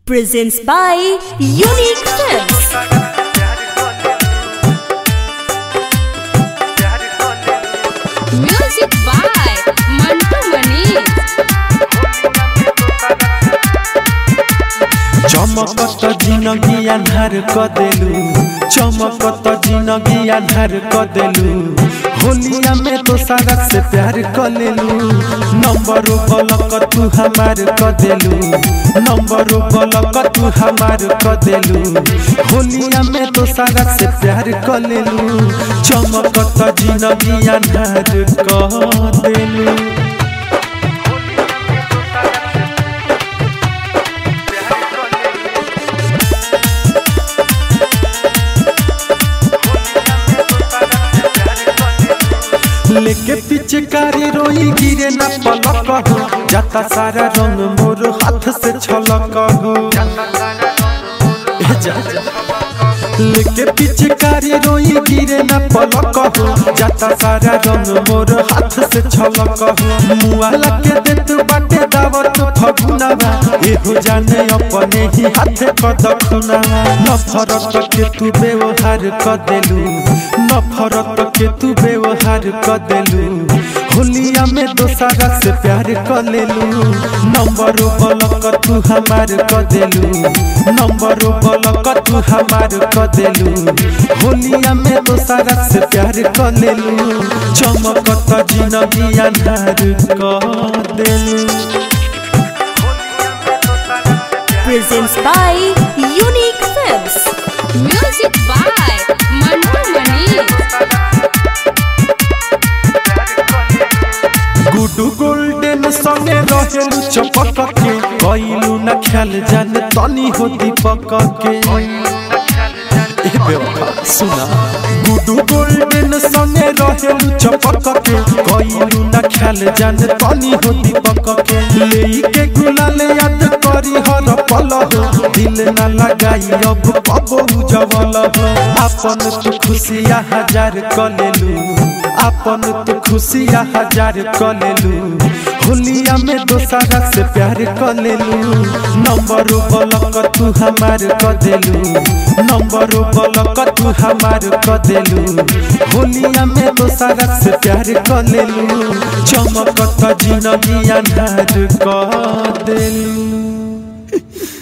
presents by Unique Films. Music by Mantu Mani. चमकत जिनगी अन्हार क देलू चमकत जिनगी अन्हार क देलू होलिया में तो सारा से प्यार क लेलू नंबर बलक तू हमार क देलू नंबर बलक तू हमार क देलू होलिया में तो सारा से प्यार क लेलू चमकत जिनगी अन्हार क देलू लेके पीछे कारी रोई गिरे न पलक हो जाता सारा रंग मोर हाथ से छलक हो ए जा जा। लेके पीछे कारी रोई गिरे न पलक हो जाता सारा रंग मोर हाथ से छलक हो मुआ लगे देत बाटे दावत फगुनावा एहो जाने अपने ही हाथ क दखुनावा न फरक के तू व्यवहार क देलू न फरक के तू व्यवहार क देलू होलिया में दोसरा से प्यार क लेलू नंबर बलक तू हमार क देलू नंबर बलक तू हमार क देलू होलिया में दोसरा से प्यार क लेलू चमकत जिनगी अन्हार क देलू Presents by Unique Films. Music by Mantu Mani. Guddu golden संगे रहेलू चपक के कइलू न ख्याल जान तनी हो दीपक के ए बेवफा सुना गुडू गोल्डन संगे रहेलू चपक के कइलू न ख्याल जान तनी हो दीपक के लेई के गुलाल याद करी हर पल हो दिल न लगाई अब कबो जवल हो अपन तू खुशिया हजार कलेलू अपन तो खुशिया हजार क लेलू होलिया में दोसरा से प्यार क लेलू नंबर बलक तू हमार क देलू नंबर बलक तू हमार क देलू होलिया में दोसरा से प्यार क लेलू चमकत जिनगी अन्हार क देलू